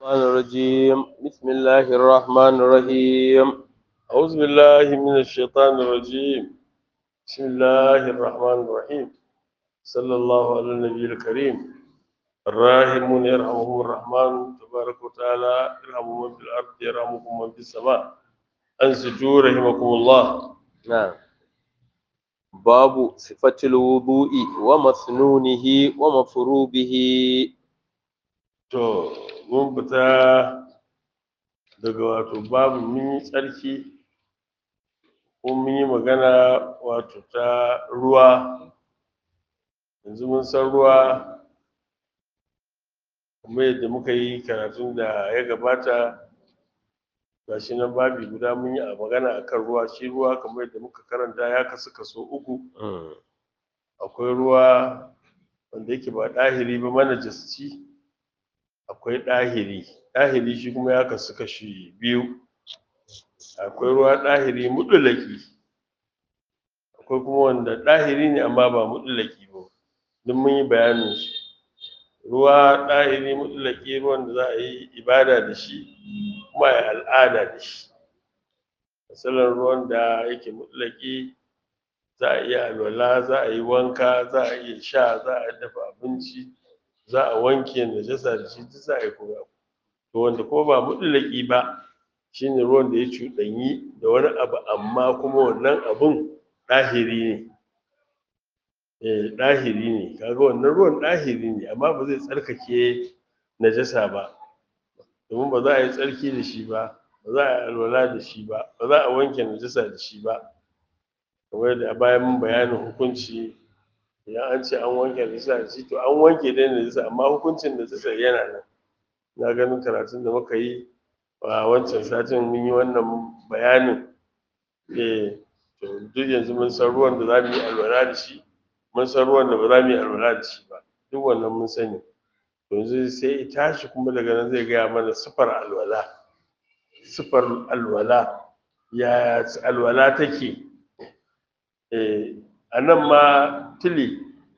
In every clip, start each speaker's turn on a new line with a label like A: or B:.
A: الرحمن الرجيم بسم الله الرحمن الرحيم أعوذ بالله من الشيطان الرجيم بسم الله الرحمن الرحيم صلى الله على النبي الكريم الراحمون يرحمهم الرحمن تبارك وتعالى ارحموا من في الأرض يرحمكم من في السماء أنسجوا رحمكم الله نعم باب صفة الوضوء ومسنونه ومفروبه to mun fita daga wato babu mun yi tsarki ko mun yi magana wato ta ruwa yanzu mun san ruwa kuma yadda muka yi karatun da ya gabata gashi nan babi guda mun yi a magana akan ruwa shi ruwa kamar yadda muka karanta ya kasu kaso uku akwai ruwa wanda yake ba ɗahiri ba manajasci akwai ɗahiri ɗahiri shi kuma ya kasu kashi biyu akwai ruwa ɗahiri muɗulaki akwai kuma wanda ɗahiri ne amma ba muɗulaki ba duk mun yi bayanin shi ruwa ɗahiri muɗulaki ruwan da za a yi ibada da shi kuma a yi al'ada da shi misalin ruwan da yake muɗulaki za a iya alwala za a yi wanka za a iya sha za a dafa abinci za a wanke najasa da shi duk za a yi kuma to wanda kuma ba mutlaki ba shine ruwan da ya cuɗanyi da wani abu amma kuma wannan abun ɗahiri ne eh ɗahiri ne kaga wannan ruwan ɗahiri ne amma ba zai tsarkake najasa ba domin ba za a yi tsarki da shi ba ba za a yi alwala da shi ba ba za a wanke najasa da shi ba kamar yadda a bayan mun bayanin hukunci idan an ce an wanke najasa da shi to an wanke dai najasa amma hukuncin najasa yana nan na ganin karatun da muka yi a wancan satin mun yi wannan bayanin eh to duk yanzu mun san ruwan da za mu yi alwala da shi mun san ruwan da ba za mu yi alwala da shi ba duk wannan mun sani to yanzu sai ya tashi kuma daga nan zai gaya mana sifar alwala sifar alwala yaya alwala take eh a nan ma tili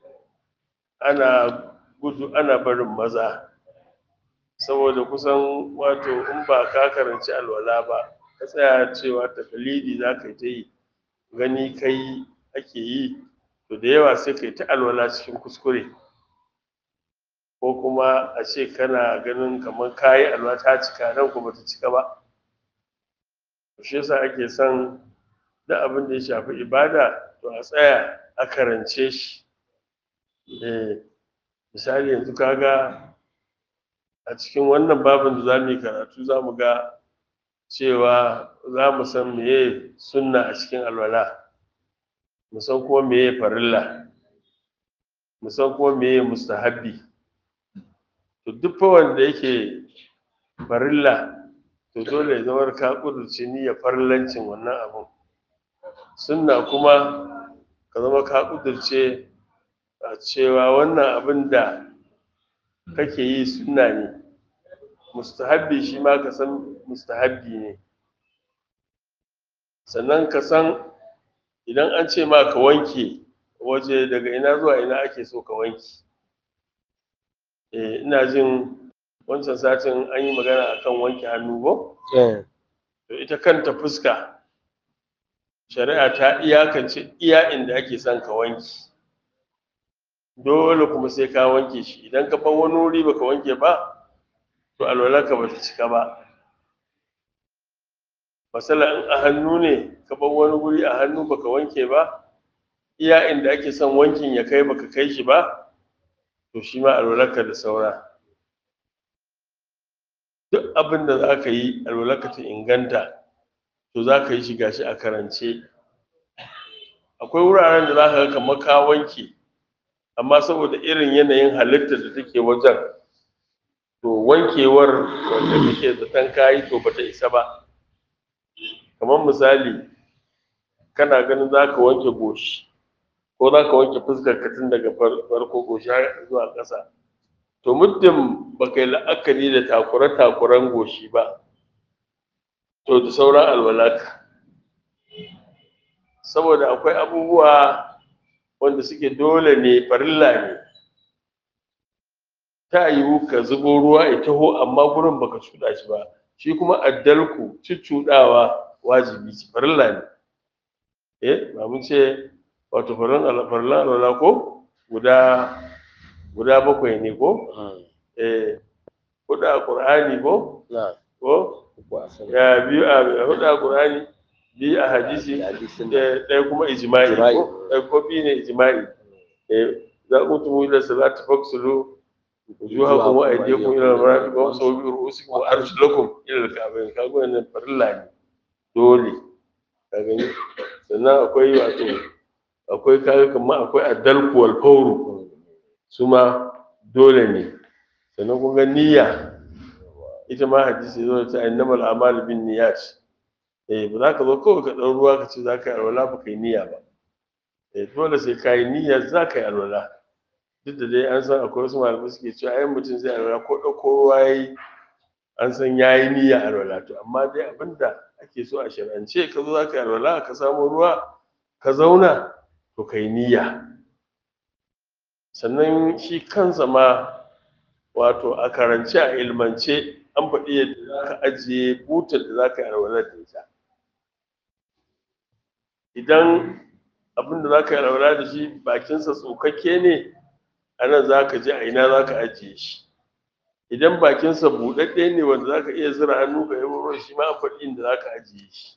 A: ana gudu ana barin maza saboda kusan wato in ba ka karanci alwala ba ka tsaya cewa takalidi za ka yi ta yi gani kai ake yi to da yawa sai ka yi ta alwala cikin kuskure ko kuma a ce kana ganin kamar kayi alwala ta cika nan kuma ta cika ba shi yasa ake son duk abin da ya shafi ibada to a tsaya a karance shi eh misali yanzu kaga a cikin wannan babin da za mu yi karatu za mu ga cewa za mu san meye sunna a cikin alwala mu san kuma meye farilla mu san kuma meye mustahabbi to duk fa wanda yake farilla to dole ya zama ka kudurce niyyar farillancin wannan abun sunna kuma ka zama ka kudurce a cewa wannan abin da kake yi sunna ne mustahabbi shi ma ka san mustahabbi ne sannan ka san idan an ce ma ka wanke waje daga ina zuwa ina ake so ka wanke eh ina jin wancan satin an yi magana akan wanke hannu ko to ita kanta fuska shari'a ta iyakance iya inda ake son ka wanke dole kuma sai ka wanke shi idan ka bar wani wuri baka wanke ba to alwalarka bata cika ba masala in a hannu ne ka bar wani wuri a hannu baka wanke ba iya inda ake son wankin ya kai baka kai shi ba to shi ma alwalarka da saura duk abin da za ka yi alwalarka ta inganta to za ka yi shi gashi a karance akwai wuraren da za ka ga kamar ka wanke amma saboda irin yanayin halittar da take wajen to wankewar wanda kake zaton kayi to bata isa ba kamar misali kana ganin za ka wanke goshi ko za ka wanke fuskar ka tun daga farko goshi har zuwa ƙasa to muddin ba kai la'akari da takure-takuren goshi ba to da sauran alwalaka saboda akwai abubuwa wanda suke dole ne farilla ne ta yiwu ka zubo ruwa ya taho amma gurin baka cuɗa shi ba shi kuma addalku cuccuɗawa wajibi ce farilla ne eh ba mun ce wato farilla farilla alwala ko guda guda bakwai ne ko eh huɗu a qur'ani ko
B: na
A: ko
B: uku a sama
A: ya biyu a huɗu a qur'ani biyu a hadisi
B: hadisin
A: ɗaya ɗaya kuma ijma'i
B: Ijma'i.
A: ko ɗaya ko biyu ne ijma'i eh za ku tumu ila salati faksulu wujuhakum wa aydiyakum ila al-marafiq wa sawbi ru'usikum wa arjulakum ila al-ka'bayn kaga wannan farilla ne dole ka gani sannan akwai wato akwai kaga kamar akwai addalku wal fawru su ma dole ne sannan kun ga niyya ita ma hadisi zo ta innamal a'malu bin niyyat eh ba za ka zo kawai ka ɗau ruwa ka ce za ka yi alwala ba ka yi niyya ba eh dole sai ka yi niyya za ka yi alwala duk da dai an san akwai wasu malamai suke cewa ai mutum zai alwala ko ɗauko ruwa ya yi an san ya yi niyya alwala to amma dai abinda ake so a shar'ance ka zo za ka yi alwala ka samu ruwa ka zauna to ka yi niyya sannan shi kansa ma wato a karance a ilmance an faɗi yadda za ka ajiye butar da za ka yi alwala da ita idan abin da za ka yi alwala da shi bakinsa tsokakke ne a nan za ka je a ina za ka ajiye shi idan bakinsa buɗaɗɗe ne wanda za ka iya zira hannu ka yi ruwan shi ma an faɗi inda za ka ajiye shi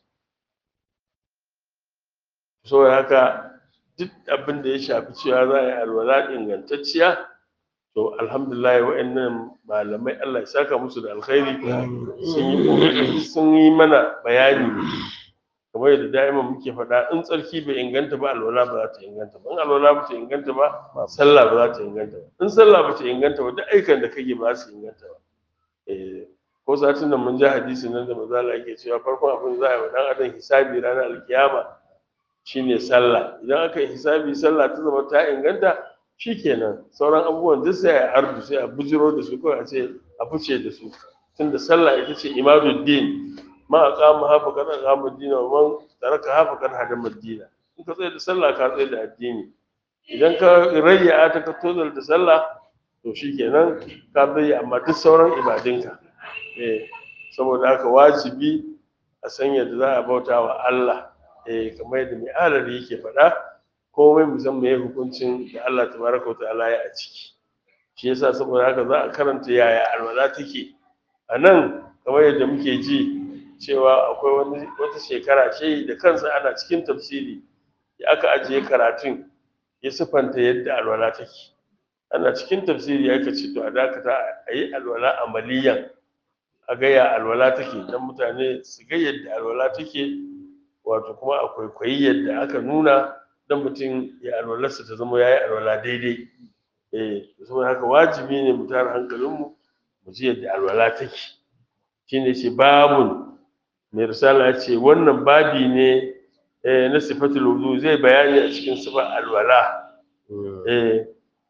A: saboda haka duk abin da ya shafi cewa za a yi alwala ingantacciya to alhamdulillah wa'annan malamai Allah ya saka musu da alkhairi sun yi ƙoƙari sun yi mana bayani kamar yadda da'ima muke faɗa in tsarki bai inganta ba alwala ba za ta inganta ba in alwala ba ta inganta ba sallah ba za ta inganta ba in sallah ba ta inganta ba duk aikan da kake ba su inganta ba eh ko satin nan mun ji hadisi nan da mazala yake cewa farkon abin za a yi wa dan adam hisabi ranar alkiyama shine sallah idan aka yi hisabi sallah ta zama ta inganta shikenan sauran abubuwan duk sai a ardu sai a bujiro da su kawai a ce a fice da su tunda sallah ita ce imaduddin ma a kama hafa kan kama dina wa man taraka hafa kan hadama dina in ka tsaye da sallah ka tsaye da addini idan ka rayya ta ka tozar da sallah to shikenan ka bayyana amma duk sauran ibadinka eh saboda haka wajibi a san yadda za a bauta wa Allah eh kamar yadda mai alari yake faɗa komai musamman ya hukuncin da Allah tabaraka wa ta'ala ya a ciki shi yasa saboda haka za a karanta yaya alwala take a nan kamar yadda muke ji cewa akwai wani wata shekara ce da kansa ana cikin tafsiri ya aka ajiye karatun ya sifanta yadda alwala take ana cikin tafsiri ya ce to a dakata a yi alwala amaliyan a gaya alwala take don mutane su ga yadda alwala take wato kuma a kwaikwayi yadda aka nuna don mutum ya alwalarsa ta zama ya yi alwala daidai eh saboda haka wajibi ne mu tara hankalinmu mu ji yadda alwala take shine ce babun mai risala ya ce wannan babi ne eh, na sifatul wudu zai bayani a cikin sifar alwala eh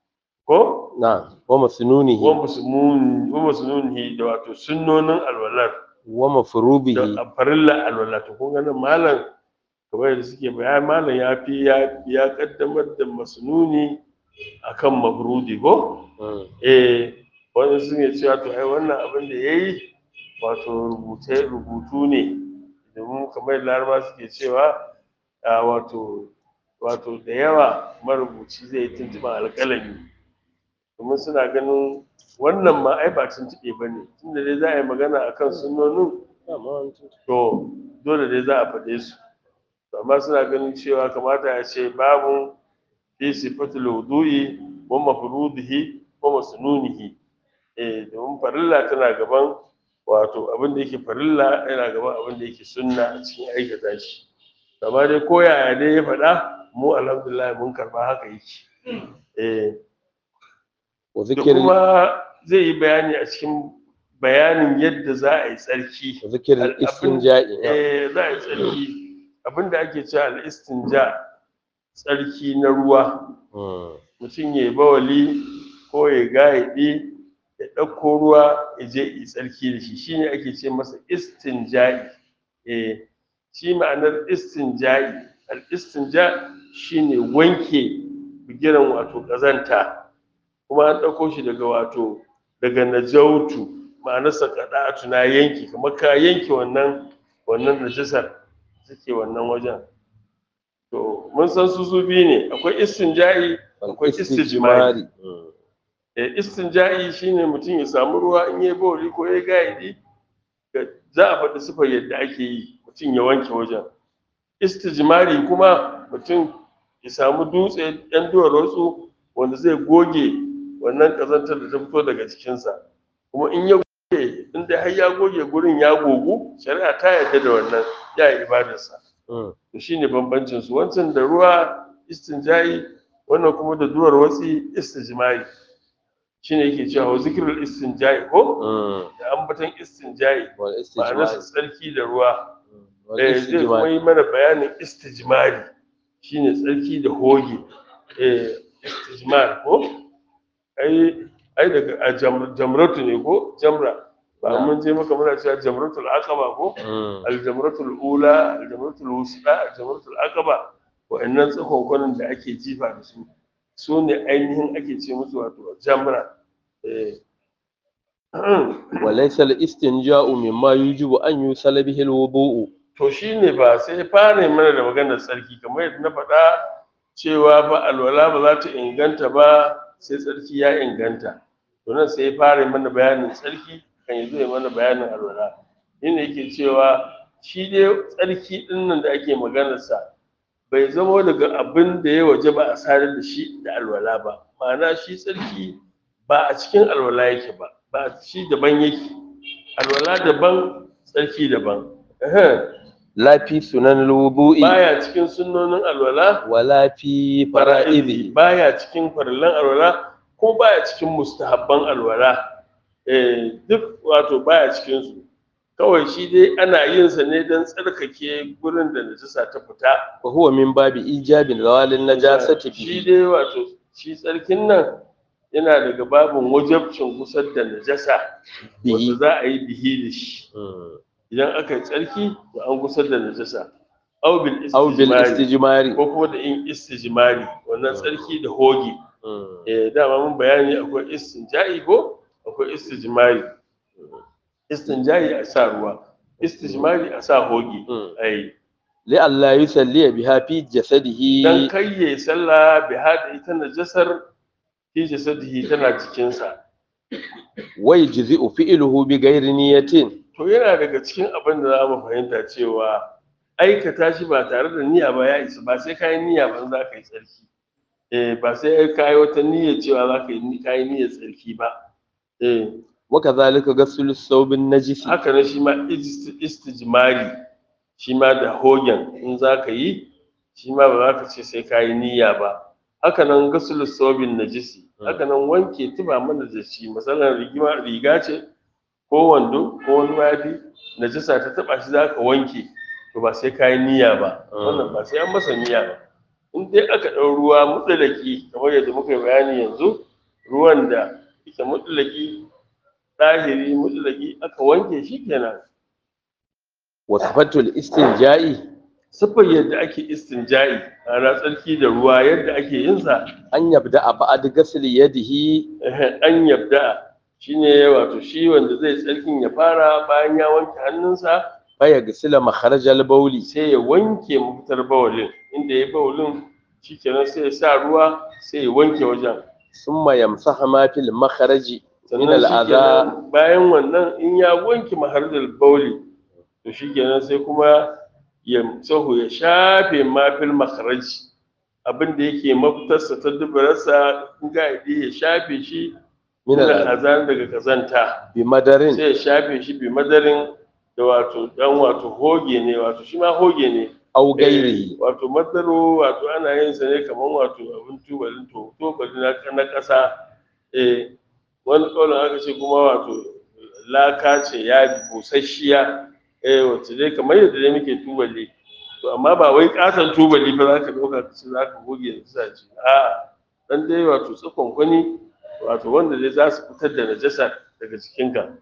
A: ko
B: na wa masnunihi
A: wa muslimun wa muslimunhi da wato sunnonin alwalar
B: wa mafrubihi
A: da farilla alwala to kun ga nan malam kamar yadda suke bayani malam ya fi ya ya kaddamar da masnuni akan mafrudi ko
B: Mm.
A: eh wani sun yi cewa to ai wannan abin da yayi wato rubuce rubutu ne domin kamar laraba suke cewa a wato wato da yawa marubuci zai yi tuntuɓen alƙalami domin suna ganin wannan ma ai ba tuntuɓe ba ne tunda dai za a yi magana a kan sunnonin to dole dai za a faɗe su To amma suna ganin cewa kamata ya ce babu fi sifatul wudu'i wa mafrudihi wa masnunihi eh domin farilla tana gaban wato abin da yake farilla yana gaban abin da yake sunna a cikin aikata shi amma dai ko yaya dai ya faɗa mu alhamdulillah mun karba haka yake eh
B: wa
A: da
B: zikri
A: kuma zai yi bayani a cikin bayanin yadda za a yi tsarki
B: wa zikri
A: Al- abin-
B: istinja'i
A: eh za a yi tsarki abinda ake cewa al-istinja tsarki na ruwa
B: Mm.
A: mutum ya yi bawali ko ya gayaɗi ya ɗauko ruwa ya je yi tsarki da shi shine ake ce masa istinja'i eh shi ma'anar istinja'i al-istinja shine wanke bigiran wato ƙazanta kuma an ɗauko shi daga wato daga najautu ma'anarsa kada'atu na yanki kamar ka yanke wannan wannan najasar suke wannan wajen to mun san su su biyu ne akwai istinja'i akwai istijmari
B: Mm.
A: Eh, istinja'i shine mutum ya samu ruwa in yayi bawli ko yayi gaidi ga- za a faɗi sifar yadda ake yi mutum ya wanke wajen istijmari kuma mutum ya samu dutse ɗan duwar wasu wanda zai goge wannan ƙazantar da ta fito daga cikinsa kuma in ya goge in dai har ya goge gurin ya gogu shari'a ta yarda da wannan ya yi ibadarsa
B: Mm.
A: to shine bambancin su wancan da ruwa istinja'i wannan kuma da duwar watsi istijmari shine yake cewa wa zikrul istinja'i ko
B: Mm.
A: da ambatan istinja'i
B: wal
A: ma'anarsa
B: istijmar
A: tsarki da ruwa
B: wal
A: eh zai kuma
B: istijmar
A: yi mana bayanin istijmari shine tsarki da hoge eh istijmar ko ai ai daga a jam- jamratu ne ko jamra ba
B: Na.
A: mun je maka muna cewa jamratul aqaba ko
B: Mm.
A: aljamratul ula aljamratul wusta aljamratul aqaba wa'annan tsakonkonin da ake jifa da su su ne ainihin ake ce musu wato jamra eh
B: وليس الاستنجاء مما يجب أن يسل به الوضوء
A: to shine ba sai fara yi mana da maganar tsarki kamar yadda na faɗa cewa ba alwala ba za ta inganta ba sai tsarki ya inganta to nan sai fara yi mana bayanin tsarki kan yi zai mana bayanin alwala yana yake cewa shi dai tsarki ɗin nan da ake maganarsa bai zama daga abin da ya waje ba a sadar da shi da alwala ba ma'ana shi tsarki ba a cikin alwala yake ba ba shi daban yake alwala daban tsarki daban Ehem.
B: لا في سنن الوضوء
A: baya cikin sunnonin alwala
B: ولا في
A: fara'izi
B: فرائضه
A: baya cikin farillan alwala ko baya cikin mustahabban alwala eh duk wato baya cikin su kawai shi dai ana yin sa ne don tsarkake gurin da najasa ta fita
B: وهو من باب إيجاب زوال النجاسة
A: shi
B: به
A: dai wato shi tsarkin nan yana daga babin wajabcin gusar da najasa wanda
B: به
A: za a yi bihi da shi
B: Mm.
A: idan aka yi tsarki to an gusar da najasa au bil
B: أو
A: istijmari
B: بالاستجمار
A: ko kuma da yin istijmari wannan tsarki da hoge
B: Mm.
A: eh dama mun bayani akwai istinja'i ko akwai istijmari istinja'i a sa ruwa istijmari a sa hoge
B: Mm.
A: ai
B: لئلا يسلي بها في جسده
A: dan kai yayi sallah bi hada ita najasar fi jasadihi tana cikin sa
B: ويجزئ فعله بغير نية
A: to yana daga cikin abin da za mu fahimta cewa aikata shi ba tare da niyya ba ya isa ba sai ka yi niyya ba za ka yi tsarki eh ba sai ka yi wata niyya cewa za ka yi ka yi niyyar tsarki ba eh
B: وكذلك غسل الثوب النجس
A: haka ne shi ma isti- istijmari shi ma da hogen in za ka yi shi ma ba za ka ce sai ka yi niyya ba haka nan gasul sobin najisi haka nan wanke tuba mana da shi misalan rigima riga ce ko wando ko wani mayafi najisa ta taba shi za ka wanke to ba sai ka yi niyya ba wannan ba sai an masa niyya ba in dai aka ɗau ruwa mutsalaki kamar yadda muka yi bayani yanzu ruwan da yake mutsalaki ɗahiri mutsalaki aka wanke shi kenan
B: وصفة الاستنجاء
A: siffar yadda ake istinja'i ana tsarki da ruwa yadda ake yin sa
B: أن يبدأ بعد غسل يده
A: eh, an yabda shine wato shi wanda zai tsarkin ya fara bayan ya wanke hannunsa
B: فيغسل مخرج البول
A: sai ya wanke mafitar bawalin inda ya bawalin shikenan sai ya sa ruwa sai ya wanke wajen
B: ثم يمسح ما في المخرج من
A: sannan
B: الأذى
A: shikenan bayan wannan in ya wanke maharjar bauli to shikenan sai kuma ya sahu ya shafe mafil makaraji abin da yake mafitarsa ta dubararsa in ga ya shafe shi
B: من
A: min
B: الأذى
A: azan daga kazanta
B: بمدر
A: sai ya shafe shi bi madarin da wato dan wato hoge ne wato shi ma hoge ne
B: أو
A: Eh,
B: غيره
A: wato madaro wato ana yin sa ne kamar wato abin tubalin to tubali na na ƙasa eh wani kaulin aka ce kuma wato laka ce ya busasshiya eh wacce dai kamar yadda dai muke tubali to amma ba wai katon tubali ba za ka ɗauka ka ce za ka goge da sa ce a dan dai wato tsakon kwani wato wanda dai za su fitar da najasa daga jikinka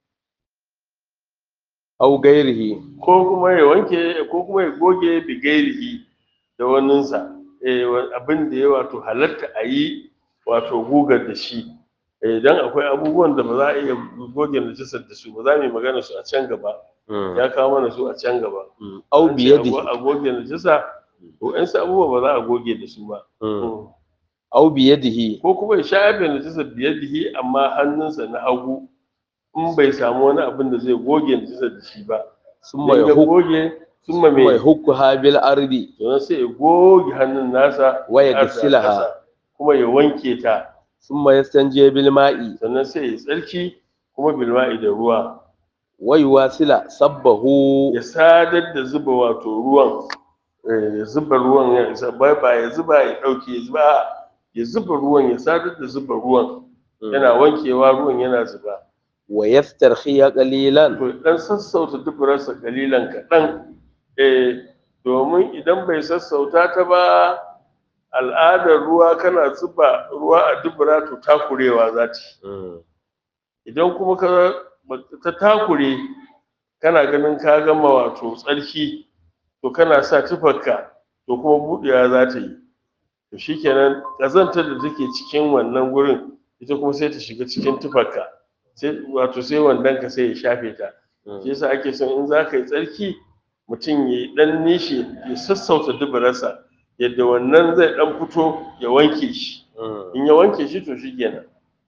B: أو غيره
A: ko kuma ya wanke ko kuma ya goge bigairihi da waninsa eh wa- abin da ya wato halatta a yi wato gugar da shi idan akwai abubuwan da ba za a iya goge najisar da su ba za mu yi magana su a can gaba ya kawo mana su a can gaba
B: au
A: An ce
B: biyadihi
A: a goge najisa ko yan abubuwa ba za a goge da su ba
B: au biyadihi
A: ko kuma ya shafe najisar biyadihi amma hannunsa na hagu in bai samu wani abin da zai goge najisar da shi ba
B: summa
A: Idan ya
B: yahuk
A: goge summa
B: summa
A: mai
B: yahukkuha bil ardi
A: sannan sai ya goge hannun nasa
B: wa
A: ƙasa-
B: yaghsilaha
A: ƙasa, kuma ya wanke ta
B: summa yastanji bil ma'i
A: sannan sai ya tsarki kuma bilma'i da ruwa
B: wa yuwasila sabbahu
A: ya sadar da zuba wato ruwan eh, ya zuba ruwan ya isa ba ba ya zuba ya ɗauke ya zuba a'a, ya zuba ruwan ya sadar da zuba ruwan yana wankewa ruwan yana zuba
B: wa yastarkhiya qalilan
A: to dan sassauta duburarsa kalilan kaɗan eh domin idan bai sassauta ta ba al'adar ruwa kana zuba ruwa a dubura to takurewa za ta yi idan kuma ka ta takure kana ganin ka gama wato tsarki to kana sa tufarka to kuma buɗewa za ta yi to shikenan ƙazantar da take cikin wannan gurin ita kuma sai ta shiga cikin tufarka sai wato sai wandon ka sai ya shafe ta shi yasa ake son in za ka yi tsarki mutum ya yi ɗan nishi ya sassauta duburarsa yadda wannan zai ɗan fito ya wanke shi in ya wanke shi to shikenan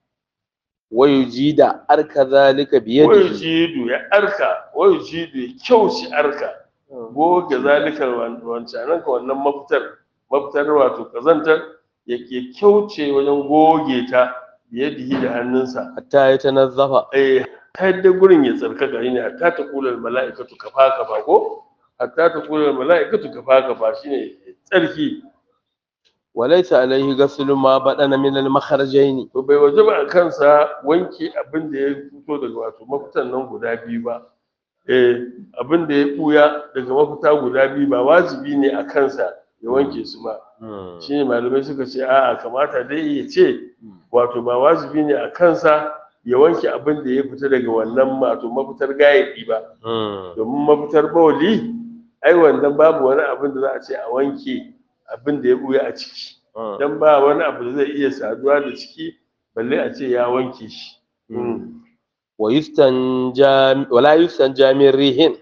B: wa yujida arka zalika bi
A: wayu
B: yadihi
A: jidu ya arka wayu jidu ya kyauci arka goge zalikar wancanan ka wannan mafitar mafitar wato kazantar ya ke kyauce wajen goge ta biyadihi da hannunsa
B: hatta yatanazzafa
A: eh har da gurin ya tsarkaka ne hatta ta kula mala'ikatu kafa kafa ko hatta ta kula mala'ikatu kafa kafa shine tsarki
B: wa laysa alayhi ghaslu ma badana min al makharajaini
A: to bai waje ba a kansa wanke abin da ya fito daga wato mafitan nan guda biyu ba eh abin da ya buya daga mafita guda biyu ba wajibi ne a kansa ya wanke su ba shine malamai suka ce a'a kamata dai ya ce wato ba wajibi ne a kansa ya wanke abin da ya fita daga wannan wato mafitar gayadi ba domin mafitar bawali ai wannan babu wani abin da za a ce a wanke abin da ya buya a ciki dan ba wani abu da zai iya saduwa da ciki balle a ce ya wanke shi
B: wa yustanja wa la yustanja min rihin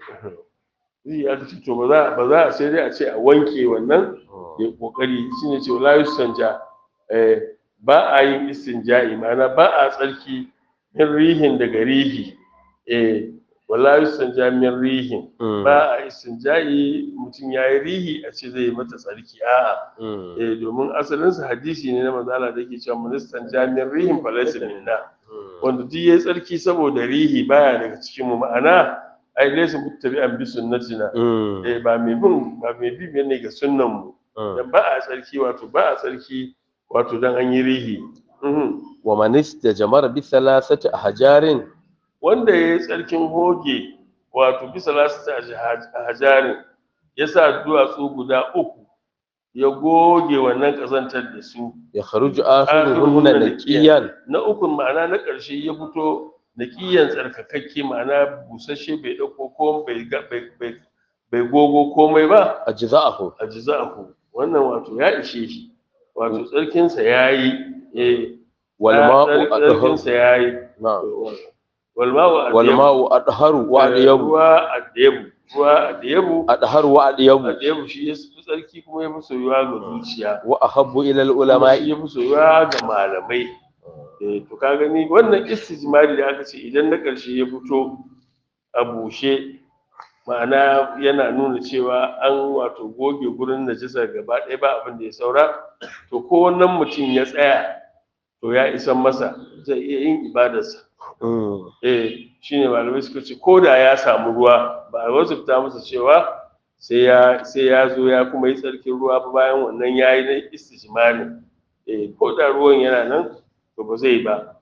A: zai aka ce to ba za ba za a sai dai a ce a wanke wannan ya kokari shine ce la yustanja eh ba a yin istinja'i ma'ana ba a tsarki min rihin daga rihi eh wala yustanja min rihin ba a istinja'i mutum ya yi rihi a ce zai yi mata tsarki a'a eh domin asalinsa hadisi ne na manzala da yake cewa ministan jami'in rihin falaysa minna wanda duk yayi tsarki saboda rihi baya daga cikin mu ma'ana ai laysa muttabi'an bi sunnatina eh ba mai bin ba mai bi ne ga sunnan mu dan ba a tsarki wato ba a tsarki wato dan an yi rihi Mhm.
B: wa man istajmara bi thalathati ahjarin
A: wanda yayi tsarkin hoge wato bisa lasita a hajarin ya sa duwatsu guda uku ya goge wannan ƙazantar da su
B: yakhruju akhiruhunna naqiyan
A: na ukun ma'ana na ƙarshe ya fito da ƙiyan tsarkakakke ma'ana busasshe bai ɗauko ko bai ga- bai- bai- bai gogo komai ba
B: ajza'ahu
A: a jiza'ahu wannan wato ya ishe shi wato tsarkinsa ya yi eh
B: wal ma'u adharu
A: tsarkinsa ya yi
B: na'am
A: walma'u
B: wal ma'u adharu wa adyabu
A: ruwa adyabu ruwa adyabu
B: adharu wa adyabu
A: adyabu shi ya fi tsarki kuma ya fi soyuwa ga zuciya
B: wa ahabbu ila al
A: kuma
B: ulama'i
A: shi ya fi soyuwa ga malamai eh to ka gani wannan istijmari da aka ce idan na ƙarshe ya fito a bushe ma'ana yana nuna cewa an wato goge gurin najisa gaba ɗaya ba abin da ya saura to ko wannan mutum ya tsaya to ya isan masa zai iya yin ibadarsa
B: Mm.
A: eh shine malamai suka ce ko da ya samu ruwa ba a wajibta masa cewa sai ya sai ya zo ya kuma yi tsarkin ruwa ba bayan wannan yayi na istijmari eh ko da ruwan yana nan to ba zai ba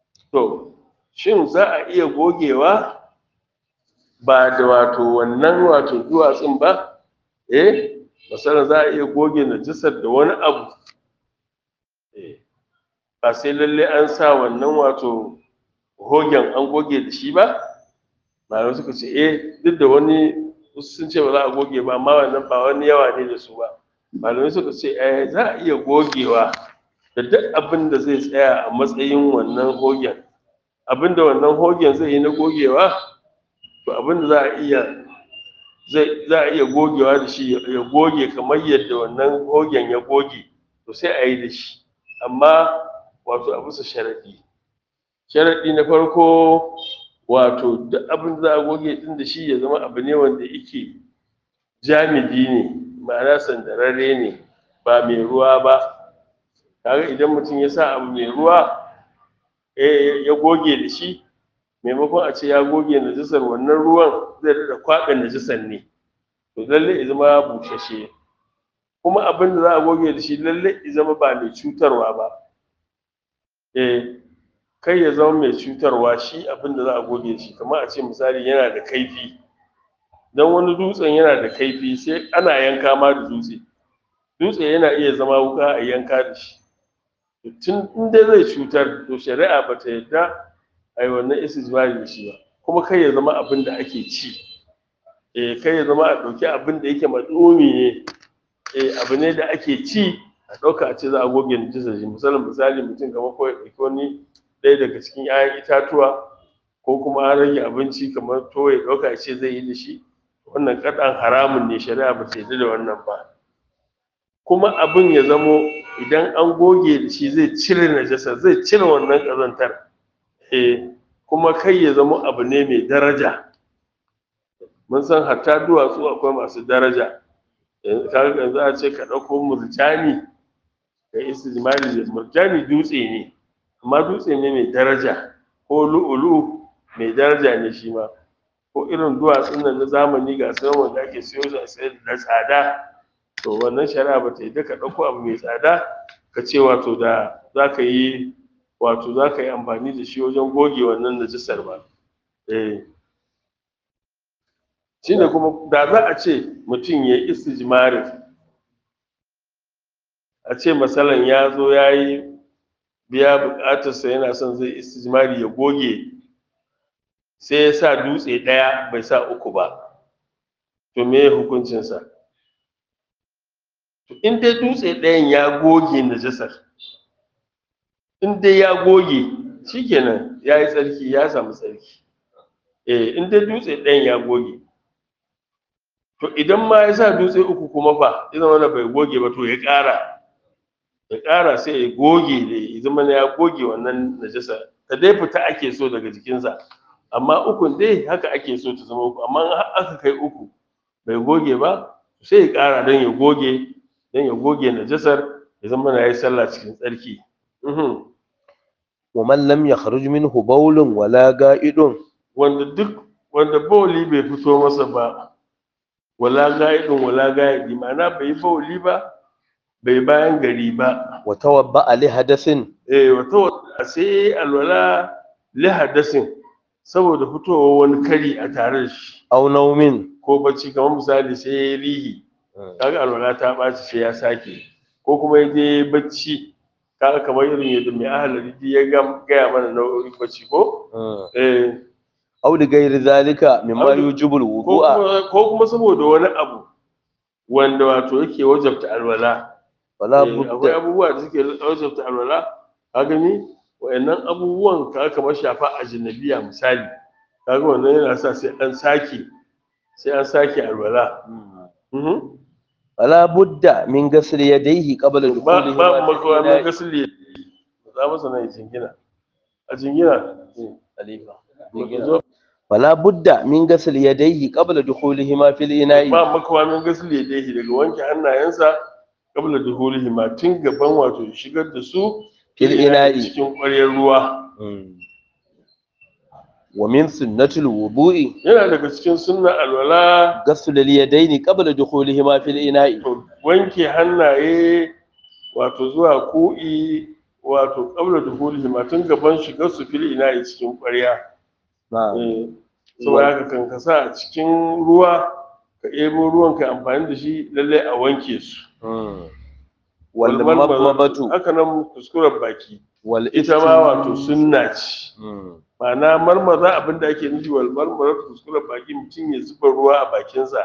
A: to shin za a iya gogewa ba da wato wannan wato duwatsun ba eh masalan za a iya goge najisar da wani abu eh ba sai lalle an sa wannan wato hogen an goge da shi ba malamai suka ce eh duk da wani wasu sun ce ba za a goge ba amma wannan ba wani yawa ne da su ba malamai suka ce eh za a iya gogewa da duk abin da zai tsaya a matsayin wannan hogen abin da wannan hogen zai yi na gogewa to abin da za a iya zai za a iya gogewa da shi ya goge kamar yadda wannan hogen ya goge to sai a yi da shi amma wato a bisa sharaɗi sharaɗi na farko wato duk abin da za a goge din da shi ya zama abu ne wanda yake jamidi ne ma'ana sandararre ne ba mai ruwa ba kaga idan mutum ya sa abu mai ruwa ya goge da shi maimakon a ce ya goge najisar wannan ruwan zai daɗa kwaɓe najisar ne to lalle ya zama bushashe kuma abin da za a goge da shi lalle ya zama ba mai cutarwa ba eh kai ya zama mai cutarwa shi abin da za a goge da shi kamar a ce misali yana da kaifi don wani dutsen yana da kaifi sai ana yanka ma da dutse dutse yana iya zama wuka a yanka da shi tun in dai zai cutar to shari'a ba ta yarda a yi wannan istijmari da shi ba kuma kai ya zama abin da ake ci eh kai ya zama a ɗauki abin da yake matsumi ne eh abu ne da ake ci a ɗauka a ce za a goge najisa shi misalin misali mutum kamar ko ya ɗauki wani ɗaya daga cikin 'ya'yan itatuwa ko kuma an rage abinci kamar to ya ɗauka ya ce zai yi da shi wannan kaɗan haramun ne shari'a ba ta yarda da wannan ba kuma abin ya zamo idan an goge da shi zai cire najasa zai cire wannan ƙazantar eh kuma kai ya zamo abu ne mai daraja mun san hatta duwatsu akwai masu daraja kaga yanzu a ce ka ɗauko murjani ka istijmari da murjani dutse ne amma dutse ne mai daraja ko lu'ulu mai daraja ne shi ma ko irin duwatsun nan na zamani ga su wanda ake siyo su a sayar da tsada to wannan shari'a ba ta yi ka ɗauko abu mai tsada ka ce wato da za ka yi wato za ka yi amfani da shi wajen goge wannan najisar ba eh shi ne kuma da za a ce mutum ya yi istijmarin a ce masalan ya zo ya yi biya buƙatarsa yana son zai istijmari ya goge sai ya sa dutse ɗaya bai sa uku ba to me hukuncinsa in dai dutse ɗayan ya goge najasar in dai ya goge shikenan ya yi tsarki ya samu tsarki eh in dai dutse ɗayan ya goge to idan ma ya sa dutse uku kuma fa ya zama bai goge ba to ya ƙara ya ƙara sai ya goge da ya zama ya goge wannan najasa ta dai fita ake so daga jikinsa amma ukun dai haka ake so ta zama uku amma aka kai uku bai goge ba sai ya ƙara don ya goge don ya goge najasar ya zama na yi sallah cikin tsarki
B: wa man lam yakhruj minhu bawlun wala ga'idun
A: wanda duk wanda bawli bai fito masa ba wala ga'idun wala ga'idi ma'ana bai yi bawli ba bai bayan gari ba
B: wa tawabba li hadasin
A: eh wato sai alwala li hadasin saboda fitowa wani kari a tare da shi
B: aw naumin
A: ko bacci kamar misali sai ya yi rihi kaga alwala ta ɓaci sai ya sake ko kuma ya je bacci kaga kamar irin yadda mai ahalari ya gaya mana nau'o'in bacci ko eh
B: aw li ghairi zalika mimma yujibul
A: ko
B: wudu'a
A: kuma ko kuma saboda wani abu wanda wato yake wajabta alwala
B: wala
A: Eh, akwai
B: budda
A: abubuwa da suke wajabta alwala ka gani wayannan abubuwan ka kamar shafa a janabiya misali kaga wannan yana sa sai an sake sai an sake alwala Mhm.
B: wala budda min ghasli yadayhi qabla
A: ba
B: dukhulihi
A: ba makawa mun ga sille za masa nan jingina a jingina
B: khalifa
A: zo
B: wala budda min ghasli yadayhi qabla dukhulihima fil ina'i
A: ba makawa mun ga sille dai daga wanke hannayensa kabla duhulihi ma tun gaban wato shigar da su
B: Fil ina'i.
A: cikin ƙwaryar ruwa
B: wa min sunnatil wudu'i
A: yana daga cikin sunna alwala
B: ghaslu al yadayni qabla dukhulihima fil ina'i
A: to wanke hannaye wato zuwa ku'i wato kabla duhulihi ma tun gaban shigar su fil ina'i cikin ƙwarya Eh, saboda haka kan ka sa a cikin ruwa ka ebo ruwan ka amfani da shi lallai a wanke su
B: wal
A: Walmal-
B: mabatu
A: haka nan kuskuren baki
B: wal
A: ita ma wato sunna ce
B: Mm.
A: ma'ana marmaza abin da ake nufi wal marmaza kuskuren baki mutum ya zuba ruwa a bakinsa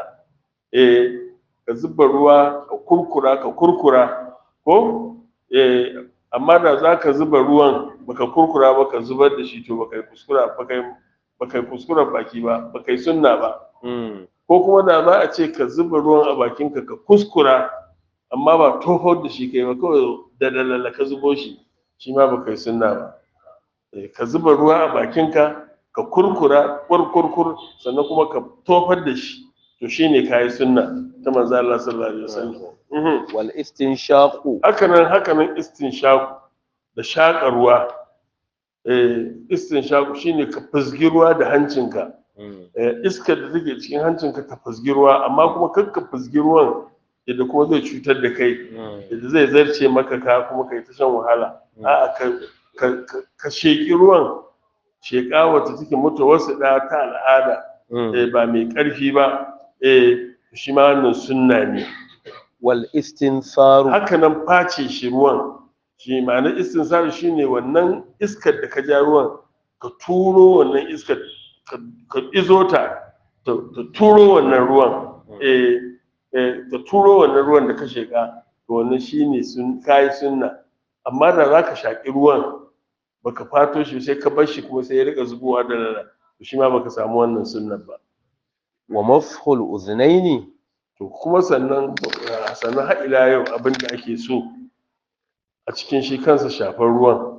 A: eh ka zuba ruwa ka kurkura ka kurkura ko eh amma da za ka zuba ruwan baka kurkura ba ka zubar da shi to baka yi kuskura baka yi baka yi kuskuren baki ba baka yi sunna ba
B: Mm.
A: ko kuma da za a ce ka zuba ruwan a bakinka ka kuskura amma ba tofar da shi kai ba kawai da dalala ka zubo shi shi ma baka yi sunna ba Eh, ka zuba ruwa a bakinka ka kurkura kurkurkur sannan kuma ka tofar da shi to shine kayi sunna ta manzo Allah sallallahu alaihi wasallam Mhm.
B: wal istinshaqu
A: hakanan hakanan istinshaku da shaƙa ruwa eh istinshaku shine ka fizgi ruwa da hancinka
B: Mm.
A: eh, iskar da take cikin hancinka ta fizgi ruwa amma kuma kar ka fizgi ruwan yadda kuma zai cutar da kai
B: Mm.
A: yadda zai zarce maka ka kuma kai ta shan wahala
B: Mm.
A: a'a ka ka ka, ka sheƙi ruwan sheƙa wacce take mutu wasu da ta al'ada
B: Mm.
A: eh, ba mai ƙarfi ba eh shi ma wannan sunna ne
B: wal istinsaru
A: haka nan face shi ruwan shi ma'anar istinsar shi ne wannan iskar da ka ja ruwan ka turo wannan iskar ka ka izo ta ta ta turo wannan ruwan eh eh ta turo wannan ruwan da ka sheka to wannan shine sun kai sunna amma da zaka shaki ruwan baka fato shi sai ka bar shi kuma sai ya rika zubowa da rana to shi ma baka samu wannan sunnan ba
B: wa mafhul uznaini
A: to kuma sannan ah, sannan har ila yau abin da ake so a cikin shi kansa shafar ruwan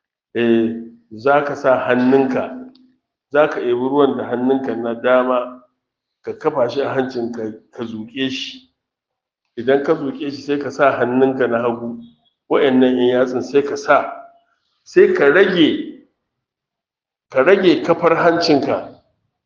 A: eh za ka sa hannunka za ka ebi ruwan da hannunka na dama ka kafa shi a hancinka ka zuƙe shi idan ka zuƙe shi sai ka sa hannunka na hagu wa'annan yan yatsun sai ka sa sai ka rage ka rage kafar hancinka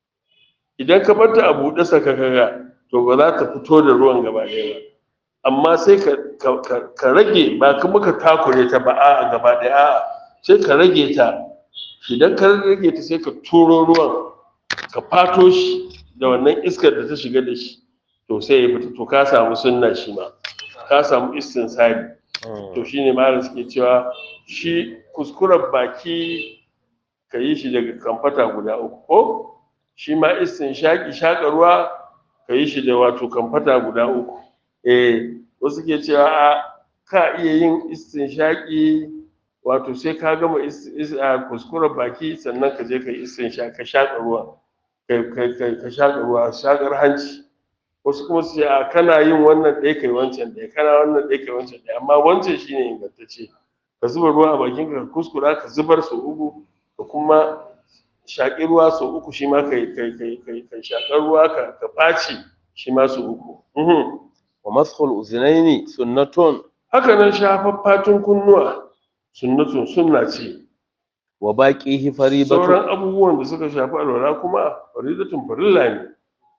A: idan ka bar ta a buɗe saka kaga to ba za ta fito da ruwan gaba ɗaya ba amma sai ka, ka, ka, ka rage ba kuma ka takure ta ba a gaba ɗaya a'a sai ka rage ta idan ka rage ta sai ka turo ruwan ka fato shi da wannan iskar da ta shiga da shi to sai ya fita to ka samu sunna shi ma ka samu istinsari to shine malam suke cewa shi kuskuren baki ka yi shi daga kamfata guda uku ko shi ma istinshaki shaƙa ruwa ka yi shi da wato kamfata guda uku eh wasu ke cewa a ka iya yin istinshaki wato sai ka gama is- is- a kuskuren baki sannan ka je ka yi istinshaki ka shaƙa ruwa ka- ka ka- ka shaƙa ruwa shaƙar hanci wasu kuma su ce a kana yin wannan ɗaya kai wancan ɗaya kana wannan ɗaya kai wancan ɗaya amma wancan shine ingantacce ka zuba ruwa a bakin ka kuskura ka zubar sau uku ka kuma shaƙi ruwa sau uku shi ma kai kai kai kai kai shaƙar ruwa ka ka ɓaci shi ma sau uku Mhm.
B: wa mafhul uznaini sunnatun
A: haka nan shafar fatun kunnuwa sunnatun sunna ce
B: wa baqihi faridatun
A: sauran abubuwan da suka shafi alwala kuma faridatun farilla ne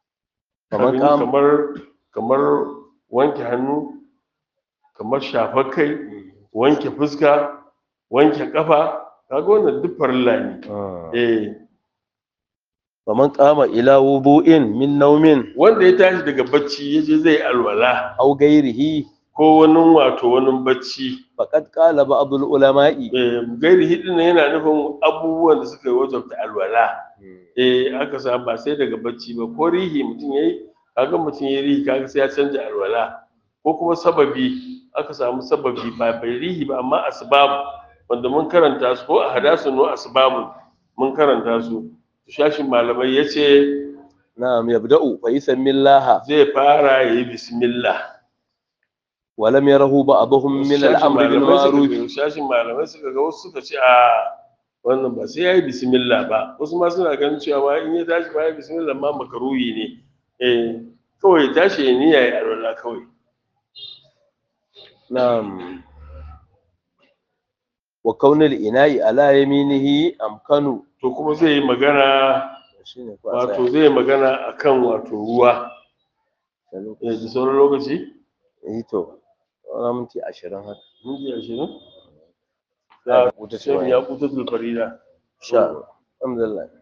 B: Kamar
A: Abin
B: kam-
A: kamar kamar wanke hannu kamar shafar kai wanke fuska wanke kafa kaga wannan duk farilla ne
B: Ah.
A: eh
B: faman qama ila wudu'in min naumin
A: wanda ya tashi daga bacci ya je zai alwala
B: aw ghairihi
A: ko wani wato wani bacci
B: faqad qala ba'd ulama'i
A: eh, gairi hidin yana nufin abubuwan da suka yi wajabta alwala eh aka samu ba sai daga bacci ba ko rihi mutum yayi kaga mutum yayi rihi kaga sai ya canja alwala ko kuma sababi aka samu sababi ba bai rihi ba amma asbab wanda mun karanta su ko a hadasu no asbabun mun karanta su shashin malamai yace
B: na'am yabda'u fa yusammillaha
A: zai fara yayi bismillah
B: wa lam yarahu ba'dhum min
A: Shashin
B: al-amri bil
A: malamai suka
B: ma'ruf
A: ga- shashin malamai suka ga wasu suka ce a wannan ba sai yayi bismillah ba wasu ma suna ganin cewa ma in ya tashi ba yayi bismillah ma makaruhi ne eh kawai ya tashi ya niyya ya alwala kawai
B: na'am wa kaunil ina'i ala yaminihi amkanu
A: to kuma zai yi magana
B: shine ko a
A: wato
B: tsaya
A: zai yi magana akan wato ruwa
B: da lokaci.
A: eh da sauran lokaci
B: eh to wani minti ashirin haka
A: minti ashirin
B: Za a
A: a
B: rubuta
A: sai
B: cewa
A: ya kuta farida
B: sha Allah. alhamdulillah